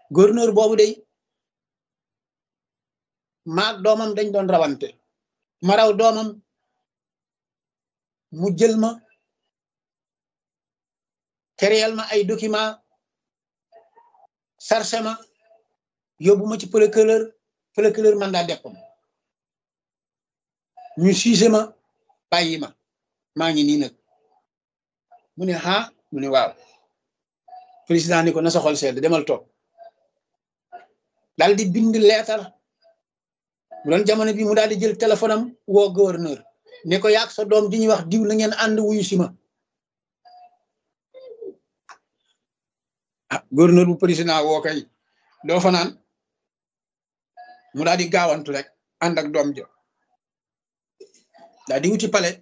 gouverneur boobu day maag doomam dañ doon rawante ma raw doomam mu jël ma créel ma ay document sarse ma yóbbu ma ci procureur procureur mandat dépôt ñu siise ma bàyyi ma maa ngi nii nag mu ne ah mu ne waaw président ni ko na sa xol sedd demal toog daal di bind leetar mu doon jamono bi mu daal di jël téléphone am woo gouverneur ne ko yaag sa doom di ñuy wax diw la ngeen ànd wuyu si ma ah gouverneur bu président woo kay doo fa naan mu daal di gaawantu rek ànd ak doom ja daal di wuti palais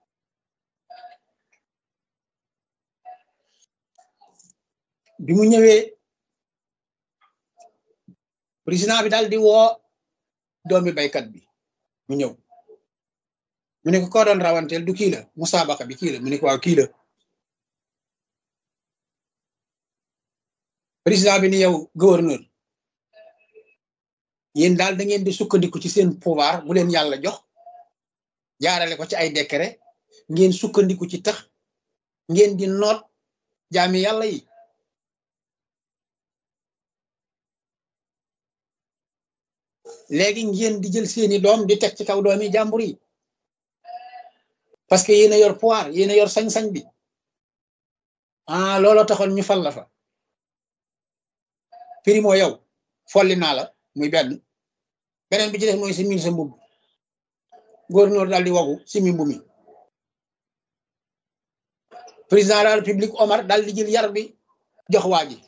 bi mu ñëwee président bi daal di woo doomi baykat bi mu ñëw mu ne ko koo doon rawanteel du kii la musaabaka bi kii la mu ne ko waaw kii la président bi ni yow gouverneur yéen daal da ngeen di sukkandiku ci seen pouvoir bu leen yàlla jox jaarale ko ci ay décret ngeen sukkandiku ci tax ngeen di noot jaami yàlla yi léegi ngeen di jël seeni doom di teg ci kaw doomi jàmbur yi parce que yéen a yor pouvoir yéen a yor sañ-sañ bi ah looloo taxoon ñu fal la fa primo yow folli naa la muy benn beneen bi ci def mooy si min sa mbubb gouverneur daal di wagu si mi mbumi président de la république Omar daal di jël yar bi jox waa ji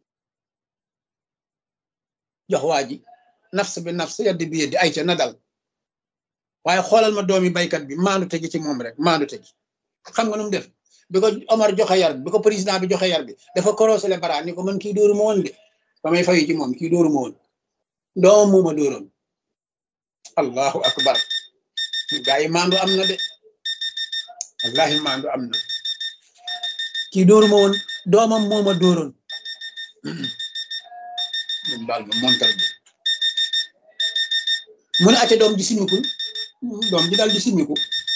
jox waa ji nafs bi nafs yaddi bi yeddi ay ca na dal waaye xoolal ma doomi baykat bi maandu tegi ci moom rek maandu tegi xam nga nu mu def bi ko Omar joxe yar bi bi ko président bi joxe yar bi dafa korosé le bara ni ko man kii dóoru ma woon de ba may fayu ci moom kii dóoru ma woon doom muuma dóoroon allahu akbar gaa yi maandu am na de wallahi maandu am na kii dóoru ma woon doomam mooma dóoroon mun baal ma montal bi mu ne acca doom ji simikul doom ji daal di simiku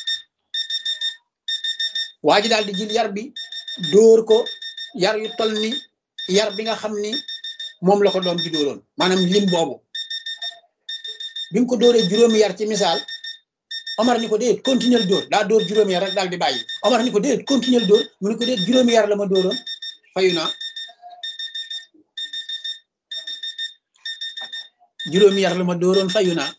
waa ji daal di jël yar bi dóor ko yar yu tol ni yar bi nga xam ni moom la ko doom ji dóoroon maanaam lim boobu bi mu ko dóoree juróomi yar ci misaal Omar ni ko déet continuer dóor daa dóor juróomi yar rek daal di bàyyi Omar ni ko déet continuer dóor mu ni ko déet juróomi yar la ma dóoroon fayu naa juróomi yar la ma dóoroon fayu naa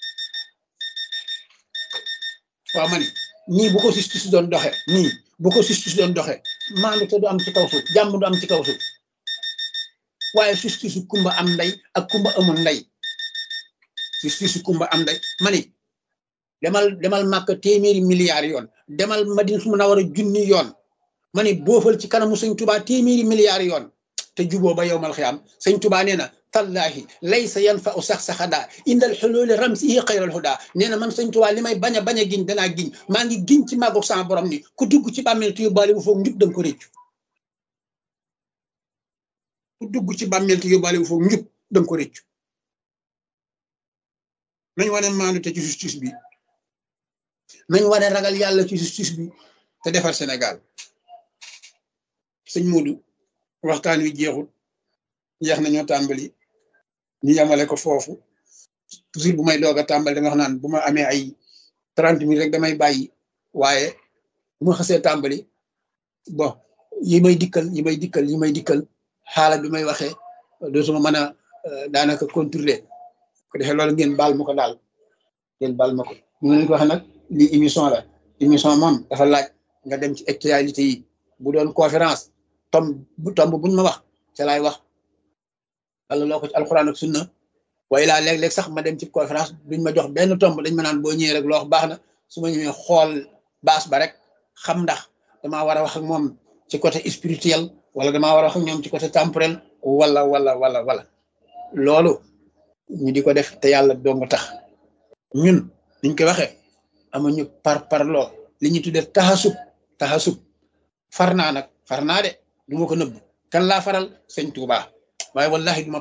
waaw ma ni nii bu ko justice doon doxe nii bu ko justice doon doxe maandu te du am ci kaw suuf jàmm du am ci kaw suuf waaye justice kumba am ndey ak kumba amul ndey justice kumba am ndey ma ni demal demal màkk téeméeri milliards yoon demal madina su mun a war a junni yoon ma ni boofal ci kanamu sëñ tubaa téeméeri milliards yoon te juboo ba yowmal xiyaam sëñ tubaa nee na tallahi laysa yanfa u sax saxadaa indal xolooli ramsihi xayral huda nee na man sëñ tubaa li may bañ a bañ a giñ danaa giñ maa ngi giñ ci màggu sama borom ni ku dugg ci bàmmeel te yóbbaale bu foog njub danga ko réccu ku dugg ci bàmmeel te yóbbaale bu foog njub danga ko réccu nañ wane maandu te ci justice bi nañ wane ragal yàlla ci justice bi te defar Sénégal sëñ Modou waxtaan wi jeexul jeex nañoo tàmbali ñu yamale ko foofu toujours bu may doog a tàmbali da nga xam naan bu ma amee ay trente minutes rek damay bàyyi waaye bu ma xasee tàmbali bon yi may dikkal yi may dikkal yi may dikkal xaala bi may waxee dootuma mën a daanaka contrôler ko defee loolu ngeen baal ma ko daal ngeen baal ma ko ñu leen ko waxee nag li émission la émission moom dafa laaj nga dem ci actualité yi bu doon conférence tomb bu tomb buñ ma wax ca laay wax wala loo ko ci alxuraan ak sunna waaye laa léeg-léeg sax ma dem ci conférence duñ ma jox benn tomb dañ ma naan boo ñëwee rek loo wax baax na su ma ñëwee xool baas ba rek xam ndax damaa war a wax ak moom ci côté spirituel wala damaa war a wax ak ñoom ci côté temporel wala wala wala wala loolu ñu di ko def te yàlla dong tax ñun niñ ko waxee amuñu par parloo li ñu tuddee taxasub taxasub far naa nag far naa de du ma ko nëbb kan laa faral sëñ Tuubaa waaye wallahi duma